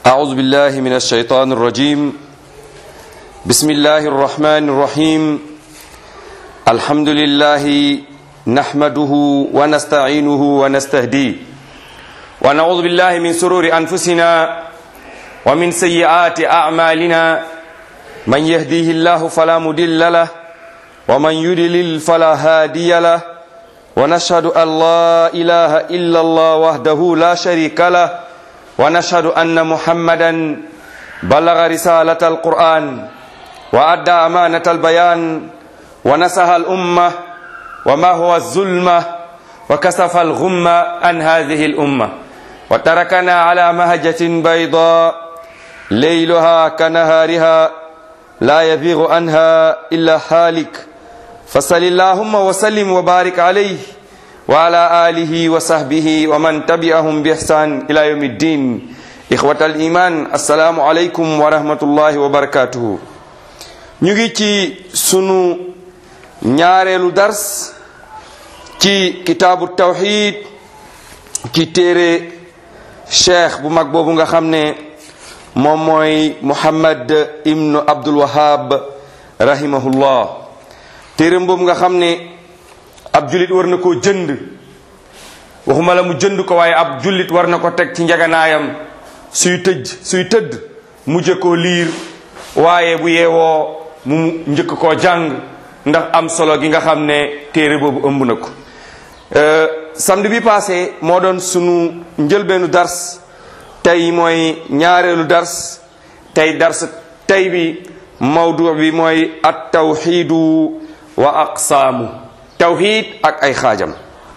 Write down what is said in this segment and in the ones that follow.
أعوذ بالله من الشيطان الرجيم بسم الله الرحمن الرحيم الحمد لله نحمده ونستعينه ونستهديه ونعوذ بالله من سرور أنفسنا ومن سيئات أعمالنا من يهديه الله فلا مدل له ومن يدلل فلا هادي له ونشهد أن لا إله إلا الله وحده لا شريك له ونشهد أن محمدا بلغ رسالة القرآن وأدى أمانة البيان ونسح الأمة وما هو الظلمة وكسف الغمة عن هذه الأمة وتركنا على مهجة بيضاء ليلها كنهارها لا يبيغ عنها إلا حالك فصل اللهم وسلم وبارك عليه وعلى آله وصحبه ومن تبعهم بإحسان إلى يوم الدين إخوة الإيمان السلام عليكم ورحمة الله وبركاته ñu ngi ci sunu ñaareelu dars ci kitaabu tawxid ci téere cheikh bu mag boobu nga xam ne moom mooy muhammad ibnu abdul wahab rahimahullah téereem boobu nga xam ne ab jullit war na koo jënd waxuma la mu jënd ko waaye ab jullit war na ko teg ci njaganaayam suy tëj suy tëdd mujj koo liir waaye bu yeewoo mu njëkk koo jàng ndax am solo gi nga xam ne téere boobu ëmb na ko samedi bi passé moo doon sunu njëlbeenu dars tey mooy ñaareelu dars tey dars tey bi mawdu bi mooy at tawxiidu wa aqsaamu tawxiid ak ay xaajam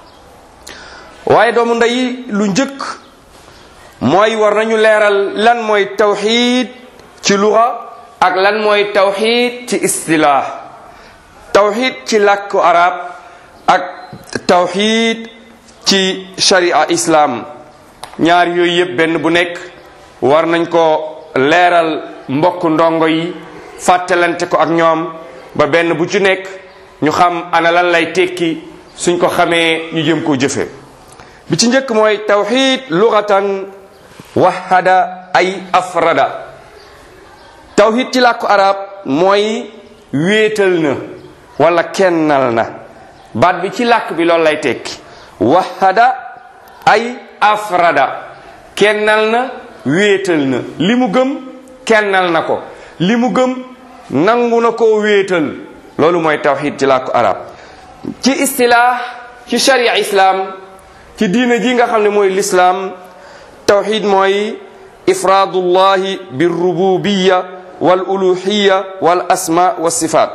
waaye doomu ndey lu njëkk mooy war nañu leeral lan mooy tawxiid ci luxa ak lan mooy tawxiid ci istilaax tawxiid ci làkku arab ak tawxiid ci sharia islam ñaar yooyu yëpp benn bu nekk war nañ ko leeral mbokk ndongo yi fàttalante ko ak ñoom ba benn bu ci nekk ñu xam ana lan lay tekki suñ ko xamee ñu jëm koo jëfe bi ci njëkk mooy tawxiid lugatan wahada ay afrada tawxiid ci làkku arab mooy wéetal na wala kennal na baat bi ci làkk bi loolu lay tekki wahada ay afrada kennal na wéetal na li mu gëm kennal na ko li mu gëm nangu na koo wéetal loolu mooy tawxid ci làkku arab ci istilaax ci sharia islam ci diina ji nga xam ne mooy lislaam tawxid mooy ifraadullahi birrububiya wal uluhiya wal asma wa sifaat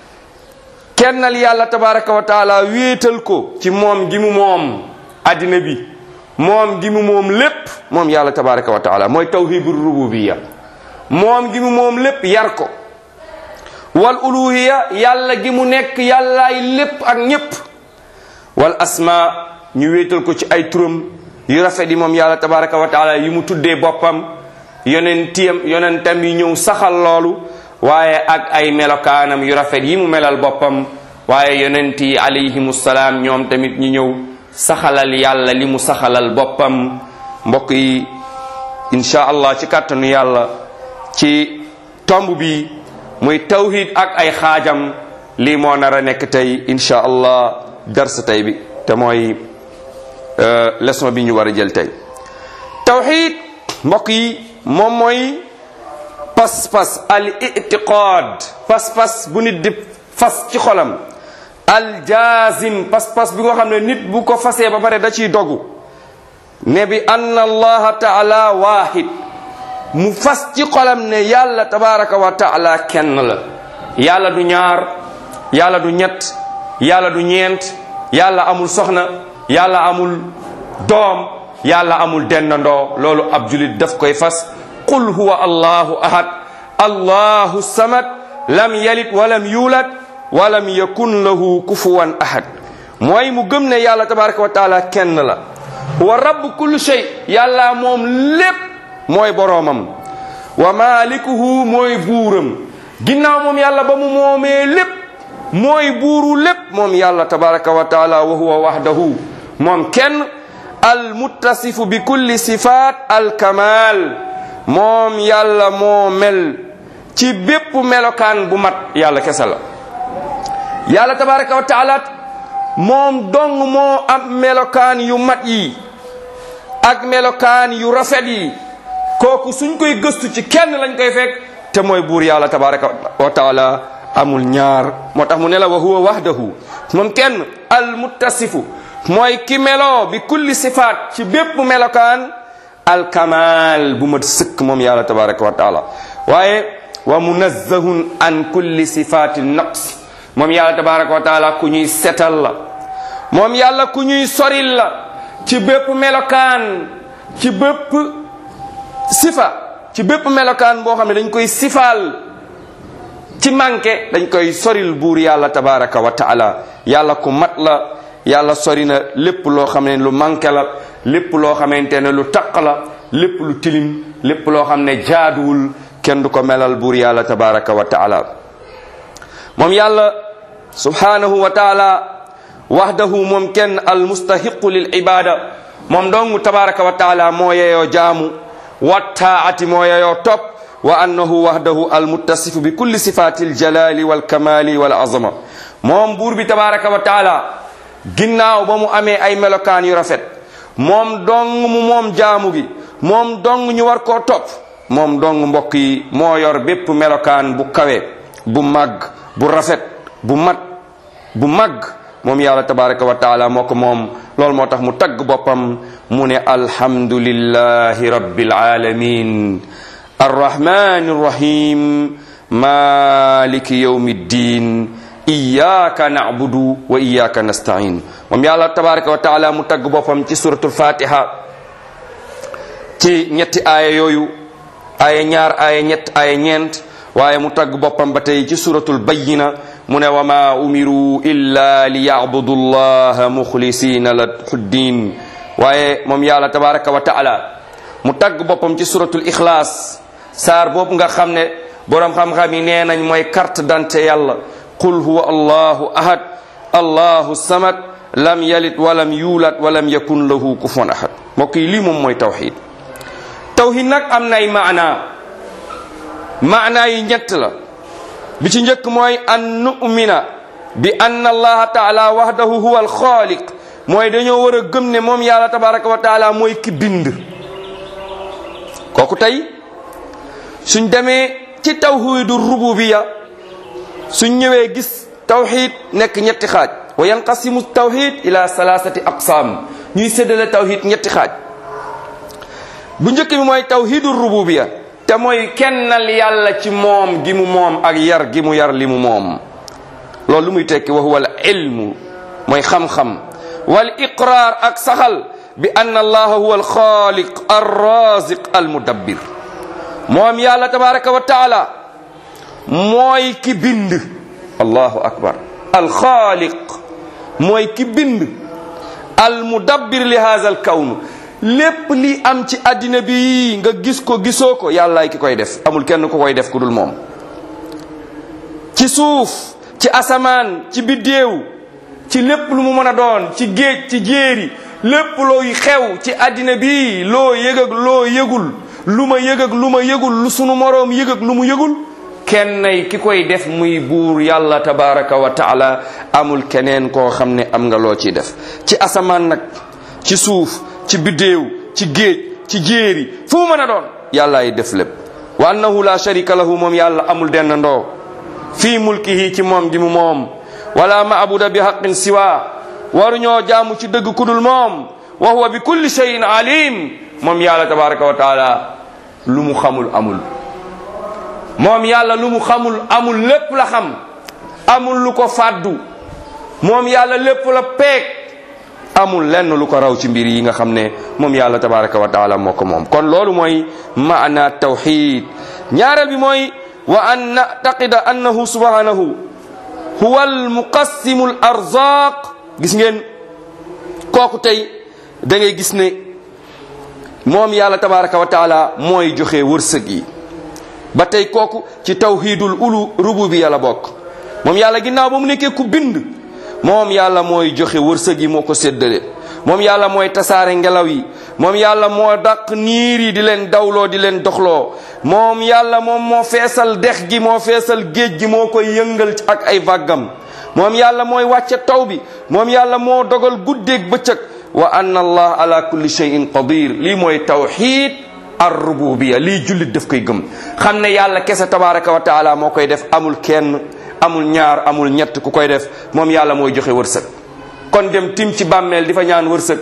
kennal yàlla tabaraka wa taala wéetal ko ci moom gi mu moom addina bi moom gi mu moom lépp moom yàlla tabaraka wa taala mooy tawhidu rububiya moom gi mu moom lépp yar ko wal uluhiya yàlla gi mu nekk yàllaay lépp ak ñépp wal asma ñu wéetal ko ci ay turam yu rafet yi moom yàlla tabaraka wa taala yi mu tuddee boppam yonentiyam yonentam yi ñëw saxal loolu waaye ak ay melokaanam yu rafet yi mu melal boppam waaye yonent yi alayhimu salaam ñoom tamit ñu ñëw saxalal yàlla li mu saxalal boppam mbokk yi insha allah ci kàttanu yàlla ci tomb bi muy tawhid ak ay xaajam lii moo nar a nekk tey insha allah dars tey bi te mooy leçon bi ñu war a jël tey tawhid mbokk yi moom mooy pas-pas al itiqaad pas-pas bu nit di fas ci xolam al jaazim pas-pas bi nga xam ne nit bu ko fasee ba pare da ciy dogu ne bi anna allaha taala waahid mu fas ci xolam ne yàlla tabaraka wa taala kenn la yàlla du ñaar yàlla du ñett yàlla du ñeent yàlla amul soxna yàlla amul doom yàlla amul dendandoo loolu ab julit daf koy fas qul huwa allahu ahad allahu samad lam yalid walam yulad walam yakun lahu kufuwan ahad mooy mu gëm ne yàlla tabaraka wa taala kenn la wa rabb kulli shay yàlla moom lépp mooy boroomam wa malikuhu mooy buuram ginnaaw moom yàlla ba mu moomee lépp mooy buuru lépp moom yàlla tabaraka wa taala wa huwa wahdahu moom kenn al muttasifu bi kulli sifaat al kamal moom yàlla moo mel ci bépp melokaan bu mat yàlla kese la yàlla tabaraka wa taala moom dong moo am melokaan yu mat yi ak melokaan yu rafet yi kooku suñ koy gëstu ci kenn lañ koy fekk te mooy buur yàlla tabaraka wa taala amul ñaar moo tax mu ne la wa huwa wahdahu moom kenn al muttasifu mooy ki meloo bi kulli sifaat ci bépp melokaan al kamal bu mat sëkk moom yàlla tabaraka wa taala waaye wa munazzahun an kulli sifaati naqsi moom yàlla tabaraka wa taala ku ñuy setal la moom yàlla ku ñuy soril la ci bépp melokaan ci bépp sifa ci bépp melokaan boo xam ne dañ koy sifaal ci manqué dañ koy soril buur yàlla tabaraka wa taala yàlla ku mat la yàlla sori na lépp loo xam ne lu manqué la lépp loo xamante ne lu taq la lépp lu tilim lépp loo xam ne jaaduwul kenn du ko melal buur yàlla tabaraka wa taala moom yàlla subhanahu wa taala wahdahu moom kenn al mustahiqu lil ibada moom dong tabaraka wa taala moo yeyoo jaamu wa taati moo yeyoo topp wa annahu wahdahu al muttasifu bi kulli sifati al jalali wal kamali wal azama moom buur bi tabaraka wa taala ginnaaw ba mu amee ay melokaan yu rafet moom dong mu moom jaamu gi moom dong ñu war koo topp moom dong mbokk yi moo yor bépp melokaan bu kawe bu màgg bu rafet bu mat bu màgg moom yàlla tabaraka wa taala moo ko moom loolu moo tax mu tagg boppam mu ne alhamdulillahi rabbil alamin arrahmani rrahim maliki yawmi ddin iyaka nacbudu wa iyaka nastain moom yàlla tabaraka wa taala mu tagg boppam ci suratul fatiha ci ñetti aaya yooyu aaya ñaar aaya ñett aaya ñeent waaye mu tagg boppam ba tey ci suratul bayyina mu ne wa ma umiru illa li yacbudu llaha muxlisina lahu ddin waaye moom yàlla tabaraka wa taala mu tagg boppam ci suratul ixlaas saar boobu nga xam ne boroom xam-xam yi nee nañ mooy carte d'identité yàlla qul huwa allahu ahad allahu samad lam yalid walam yuulad walam yakun lahu kufuwan ahad mbokk yi lii moom mooy tawxid tawxid nag am nay maana maana yi ñett la bi ci njëkk mooy an numina bi anna allaha taala wahdahu huwa alxaaliq mooy dañoo war a gëm ne moom yàlla tabaraka wa taala mooy ki bind kooku tey suñ demee ci tawxidu rububiya suñ ñëwee gis tawxid nekk ñetti xaaj wa yanqasimu tawxid ila salasati aqsaam ñuy séddale tawxid ñetti xaaj bu njëkk bi mooy tawxidu rububiya te mooy kennal yàlla ci moom gi mu moom ak yar gi mu yar li mu moom loolu lu muy tekki wa huwa al ilmu mooy xam-xam wal iqraar ak saxal bi anna allaha huwa al xaaliq ar raziq al mudabbir moom yàlla tabaraka wa taala mooy ki bind allahu akbar al xaaliq mooy ki bind al mudabbir li haza al kawn lépp li am ci àddina bi nga gis ko gisoo ko yàllaay ki koy def amul kenn ku koy def ku dul moom ci suuf ci asamaan ci biddéew ci lépp lu mu mën a doon ci géej ci jéeri lépp looy xew ci àddina bi loo yëg ak loo yëgul lu ma yëg ak lu ma yëgul lu sunu moroom yëg ak lu mu yëgul kennay ki koy def muy buur yàlla tabaraka wa taala amul keneen koo xam ne am nga loo ciy def ci asamaan nag ci suuf ci biddéew ci géej ci jéeri fu mu mën a doon yàllaay def lépp wa annahu la sharika lahu moom yàlla amul denn ndoo fii mulkihi ci moom gi mu moom wala maabuda bi haqqin siwa waruñoo jaamu ci dëgg kudul moom wa huwa bi kulli shay'in alim moom yàlla tabaraka wa taala lu mu xamul amul moom yàlla lu mu xamul amul lépp la xam amul lu ko fàddu moom yàlla lépp la peeg amul lenn lu ko raw ci mbir yi nga xam ne moom yàlla tabaraka wa taala moo ko moom kon loolu mooy maana tawxid ñaareel bi mooy wa an nactaqida annahu subhanahu huwa almuqassimu al arzaq gis ngeen kooku tey da ngay gis ne moom yàlla tabaraka wa taala mooy joxe wërsëg yi ba tey kooku ci tawhidul ulu rububiya la bokk moom yàlla ginnaaw ba mu nekkee ku bind moom yàlla mooy joxe wërsëg yi moo ko séddale moom yàlla mooy tasaare ngelaw yi moom yàlla moo daq niir yi di leen dawloo di leen doxloo moom yàlla moom moo feesal dex gi moo feesal géej gi moo koy yëngal ak ay vaggam moom yàlla mooy wàcce taw bi moom yàlla moo dogal guddeeg bëccëg wa anna allah ala kulli shay'in qadir lii mooy tawxid ar rububiya lii jullit daf koy gëm xam ne yàlla kese tabaraka wa taala moo koy def amul kenn amul ñaar amul ñett ku koy def moom yàlla mooy joxe wërsëg kon dem tim ci bàmmeel di fa ñaan wërsëg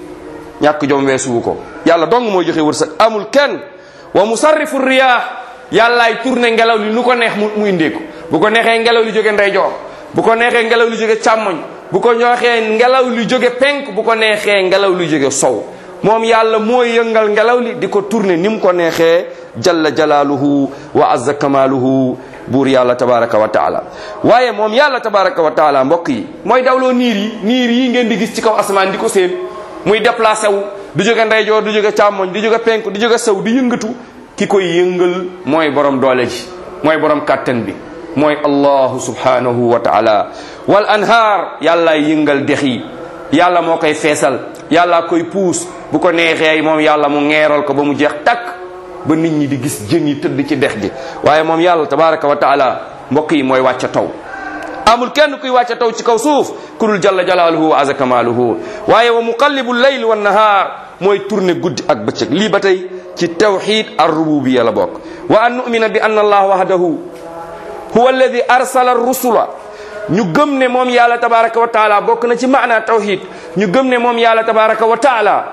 ñàkk jom weesuwu ko yàlla dong mooy joxe wërsëg amul kenn wa musarrifu riyaax yàllaay tourné ngelaw li nu ko neex mu mu indee ko bu ko neexee ngelaw li jóge ndeyjoor bu ko neexee ngelaw li jóge càmmoñ bu ko neexee ngelaw li jóge penk bu ko neexee ngelaw li jóge sow moom yàlla mooy yëngal ngelaw li di ko tourné ni mu ko neexee jalla jalaaluhu wa azza kamaaluhu buur yàlla tabaraka wa taala waaye moom yàlla tabaraka wa taala mbokk yi mooy dawloo niir yi niir yi ngeen di gis ci kaw asamaan di ko séen muy déplacé wu du jóge ndeyjoor du jóge càmmoñ du jóge penk du jóge sow di yëngatu ki koy yëngal mooy borom doole ji mooy borom kàttan bi mooy allahu subhanahu wa taala wal anhaar yàlla yëngal dex yi yàlla moo koy feesal yàlla koy puus bu ko neexee moom yàlla mu ngeeral ko ba mu jeex takk ba nit ñi di gis jën yi tëdd ci dex gi waaye moom yàlla tabaraka wa taala mbokk yi mooy wàcca taw amul kenn kuy wàcca taw ci kaw suuf ku dul jalla jalaaluhu wa aza kamaaluhu waaye wa muqallibu layl wa nahaar mooy tourné guddi ak bëccëg lii ba tey ci tawxid ar rububiya la bokk wa an numina bi anna allah wahdahu huwa alladi arsala rusula ñu gëm ne moom yàlla tabaraka wa taala bokk na ci maana tawxid ñu gëm ne moom yàlla tabaraka wa taala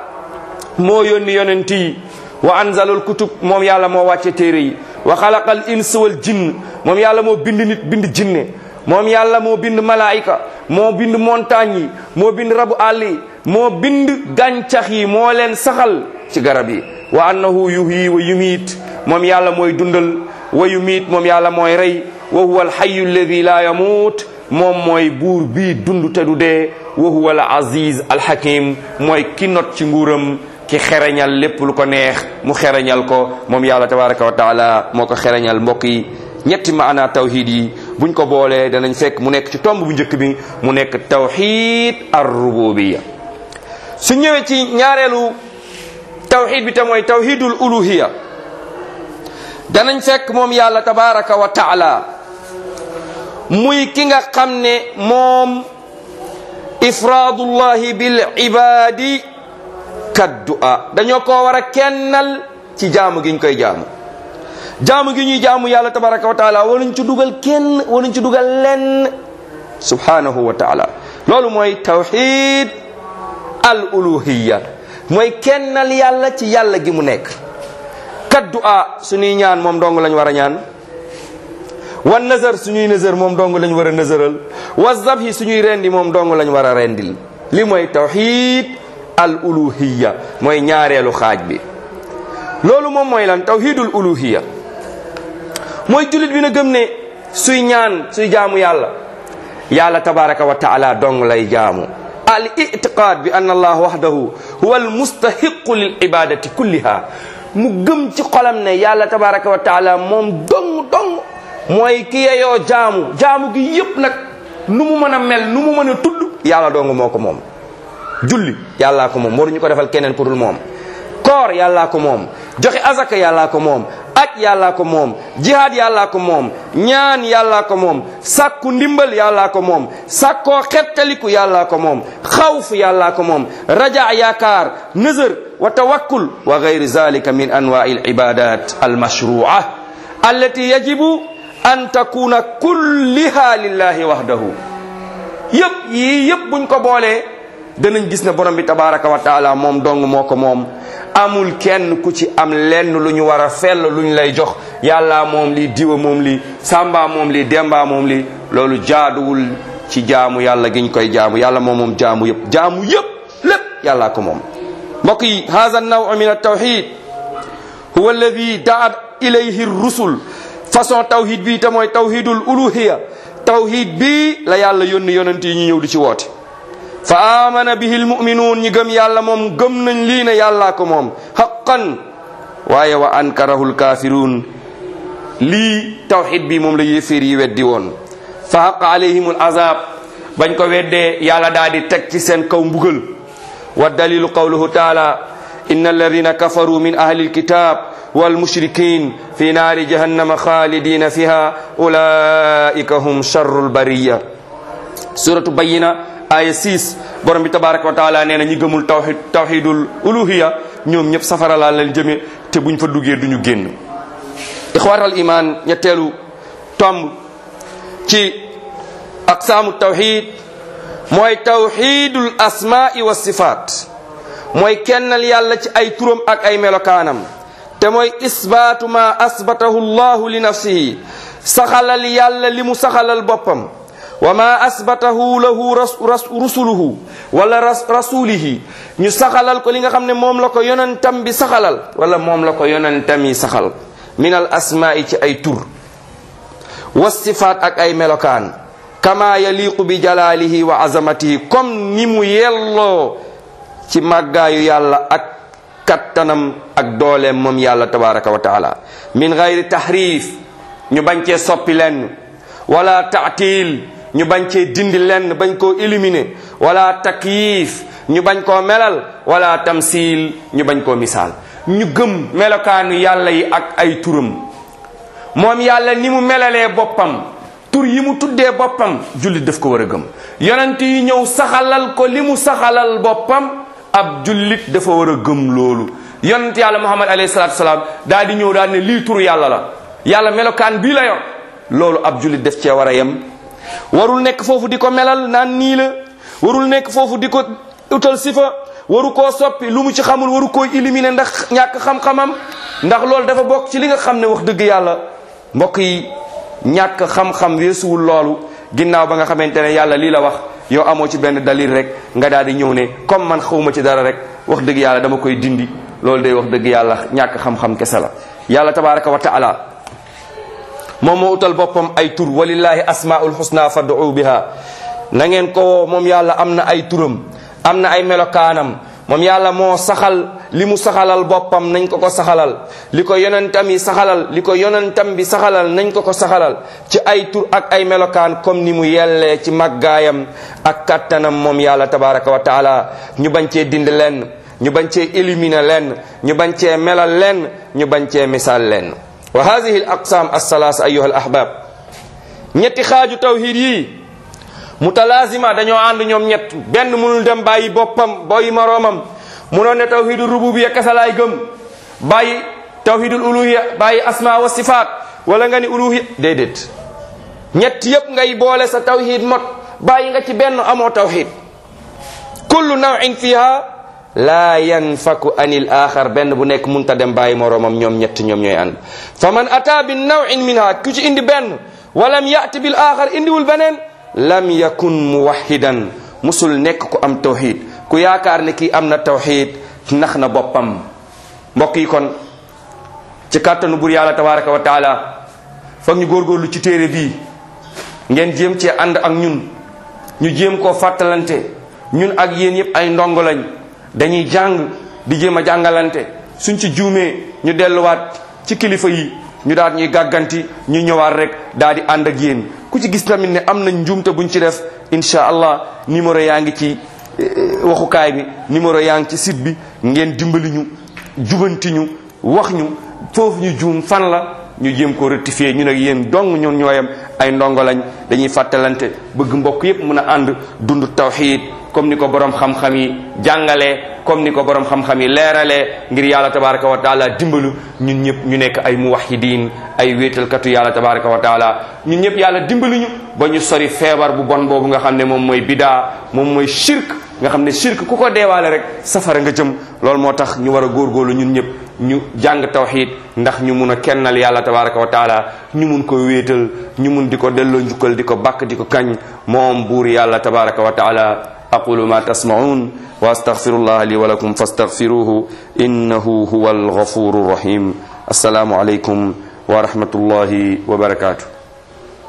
moo yónni yonent yi wa anzalal kutub moom yàlla moo wàcce téere yi wa xalaqal ins wal jinn moom yàlla moo bind nit bind jinne moom yàlla moo bind malaayika moo bind montagne yi moo bind rabu àll yi moo bind gàncax yi moo leen saxal ci garab yi wa annahu yuhyi wa yumiit moom yàlla mooy dundal wa yumiit moom yàlla mooy rey wa huwa alxayu alladi la yamuut moom mooy buur bii dund te du dee wa huwa al aziz alxakim mooy ki not ci nguuram ki xereñal lépp lu ko neex mu xereñal ko moom yàlla tabaraka wa taala moo ko xereñal mbokk yi ñetti maana tawhid yi buñ ko boolee danañ fekk mu nekk ci tomb bu njëkk bi mu nekk tawhid ar rububiya su ñëwee ci ñaareelu tawhid bi te mooy tawhidul uluhiya danañ fekk moom yàlla tabaraka wa taala muy ki nga xam ne moom ifraadullahi bil ibadi kaddu'a dañoo ko war a kennal ci jaamu gi ñu koy jaamu jaamu gi ñuy jaamu yàlla tabaraka wa taala waruñ ci dugal kenn waruñ ci dugal lenn subhanahu wa taala loolu mooy tawxid al uluhiya mooy kennal yàlla ci yàlla gi mu nekk kaddu'a suñuy ñaan moom dong lañ war a ñaan wan nazar suñuy nazar moom dong lañ war a nazaral wa zabhi suñuy rendi moom dong lañ war a rendil li mooy tawxid al uluhiya mooy ñaareelu xaaj bi loolu moom mooy lan tawhidul uluhiya mooy jullit bi na gëm ne suy ñaan suy jaamu yàlla yàlla tabaraka wa taala dong lay jaamu al itiqad bi anna allah wahdahu huwa al mustahiqu lil ibadati kulliha mu gëm ci xolam ne yàlla tabaraka wa taala moom dong dong mooy ki yeyoo jaamu jaamu gi yépp nag nu mu mën a mel nu mu mën a tudd yàlla dong moo ko moom julli yàllaa ko moom waruñu ko defal keneen ku dul moom koor yàllaa ko moom joxe azaka yàllaa ko moom aj yàllaa ko moom jihaad yàllaa ko moom ñaan yàllaa ko moom sàkku ndimbal yàllaa ko moom sàkkoo xettaliku yàllaa ko moom xawf yàllaa ko moom raja yaakaar nëzër wa tawakkul wa gayri zalika min anwaai alibadat almashrua allati yajibu an takuna kulliha lillahi wahdahu yëpp yii yëpp buñ ko boolee danañ gis ne borom bi tabaraka wa taala moom dong moo ko moom amul kenn ku ci am lenn lu ñu war a fell lu ñu lay jox yàlla moom lii diwa moom lii samba moom lii demba moom lii loolu jaaduwul ci jaamu yàlla giñ koy jaamu yàlla moom moom jaamu yëpp jaamu yëpp lépp yàllaa ko moom mbokk yi hada naw min altawxid huwa alladi daat ilayhi rusul façon tawhid bii te mooy tawhidul uluhiya tawhid bii la yàlla yónni yonent yi ñu ñëw di ci woote fa amana bihi almuminuun ñi gëm yàlla moom gëm nañ lii ne yàllaa ko moom haqqan waaye wa ankarahu alkaafiruun lii tawxid bi moom la yéeféer yi weddi woon fa haqa alayhim alazab bañ ko weddee yàlla daal di teg ci seen kaw mbugal wa dalilu qawluhu taala إن الذين كفروا من أهل الكتاب والمشركين في نار جهنم خالدين فيها أولئك هم شر البرية سورة بينة آية 6 borom bi tabaraka wa taala nee na ñi gëmul tawxid tawxidul uluhiya ñoom ñëpp safara laa leen jëme te buñ fa duggee duñu génn ixwaatal iman ñetteelu tomb ci aqsaamu tawxid mooy tawxidul asmaai wa sifaat mooy kennal yàlla ci ay turam ak ay melokaanam te mooy isbaatu ma asbatahu llahu li nafsihi saxalal yàlla li mu saxalal boppam wa ma asbatahu lahu rusuluhu wala rasulihi ñu saxalal ko li nga xam ne moom la ko yonentam bi saxalal wala moom la ko yonentam yi saxal min al asmaai ci ay tur wa sifaat ak ay melokaan kama yaliqu bi jalaalihi wa azamatihi comme ni mu yelloo ci màggaayu yàlla ak kattanam ak dooleem moom yàlla tabaraka wa taala min gayri tahrif ñu bañ cee soppi lenn wala taatil ñu bañ cee dindi lenn bañ koo éliminer wala takyif ñu bañ koo melal wala tamsil ñu bañ koo misaal ñu gëm melokaanu yàlla yi ak ay turam moom yàlla ni mu melalee boppam tur yi mu tuddee boppam jullit daf ko war a gëm yonent yi ñëw saxalal ko li mu saxalal boppam ab jullit dafa war a gëm loolu yonent yàlla muhammad alayhi salatu wasalaam daal di ñëw daal ne lii tur yàlla la yàlla melokaan bii la yor loolu ab jullit def cee war a yem warul nekk foofu di ko melal naan nii la warul nekk foofu di ko utal sifa waru koo soppi lu mu ci xamul waru koo éliminer ndax ñàkk xam-xamam ndax loolu dafa bokk ci li nga xam ne wax dëgg yàlla mbokk yi ñàkk xam-xam weesuwul loolu ginnaaw ba nga xamante ne yàlla lii la wax yow amoo ci benn dalil rek nga daal di ñëw ne comme man xawma ci dara rek wax dëgg yàlla dama koy dindi loolu day wax dëgg yàlla ñàkk xam-xam kese la yàlla tabaraka wa taala moom moo utal boppam ay tur walillahi asmaul husna fad'u biha na ngeen ko woo moom yàlla am na ay turam am na ay melokaanam moom yàlla moo saxal li mu saxalal boppam nañ ko ko saxalal li ko yonentam yi saxalal li ko yonentam bi saxalal nañ ko ko saxalal ci ay tur ak ay melokaan comme ni mu yellee ci màggaayam ak kattanam moom yàlla tabaraka wa taala ñu bañ cee dind lenn ñu bañ cee éliminer lenn ñu bañ cee melal lenn ñu bañ cee misaal lenn wa hadihi al aqsam alsalaasa ayuha al ahbab ñetti xaaju tawhid yi mutalazima dañoo ànd ñoom ñett benn mënul dem bàyyi boppam bàyyi moroomam munoon ne tawhidul rububiya kese laay gëm bàyyi tawhidul uluhiya bàyyi asma wa sifaat wala nga ni uluhiya déedéet ñett yépp ngay boole sa tawhid mot bàyyi nga ci benn amoo tawhid kullu nawin fiha la yanfaku anil axar benn bu nekk munta dem bàyyi moroomam ñoom ñett ñoom ñooy ànd fa man ata bi nawin minha ku ci indi benn walam yati bil axar indiwul beneen lam yakun muwahidan musul nekk ku am tawhid ku yaakaar ne kii am na tawhid nax na boppam mbokk yi kon ci kàttanu bur yàlla tabaraka wa taala foog ñu góorgóorlu ci téere bii ngeen jéem cee ànd ak ñun ñu jéem koo fàttalante ñun ak yéen yépp ay ndongo lañ dañuy jàng di jéem a jàngalante suñ ci juumee ñu delluwaat ci kilifa yi ñu daal ñuy gàgganti ñu ñëwaat rek daal di ànd ak yéen ku ci gis tamit ne am nañ njuumte buñ ci def incha allah numéro yaa ngi ci waxukaay bi numéro yaa ngi ci site bi ngeen dimbali ñu jubanti ñu wax ñu foofu ñu juum fan la ñu jéem ko rectifier ñu nag yéen dong ñun ñooyam ay ndongo lañ dañuy fàttalante bëgg mbokk yépp mën a ànd dund tawxiid comme ni ko borom xam-xam yi jàngalee comme ni ko borom xam-xam yi leeralee ngir yàlla tabaraka wa taala dimbalu ñun ñëpp ñu nekk ay muwahidin ay wéetalkatu yàlla tabaraka wa taala ñun ñëpp yàlla dimbaluñu ba ñu sori feebar bu bon boobu nga xam ne moom mooy bidaa moom mooy shirk nga xam ne shirk ku ko deewaale rek safara nga jëm loolu moo tax ñu war a góorgóorlu ñun ñëpp ñu jàng tawxid ndax ñu mun a kennal yàlla tabaraka wa taala ñu mun ko wéetal ñu mun di ko delloo njukkal di ko bàkk di ko kañ moom buur yàlla tabaraka wa taala aqulu ma tasmaun wa astaghfirullah li wa lakum fastaghfiruhu innahu huwa alghafuru rahim assalaamu alaykum wa rahmatullahi wa barakatuh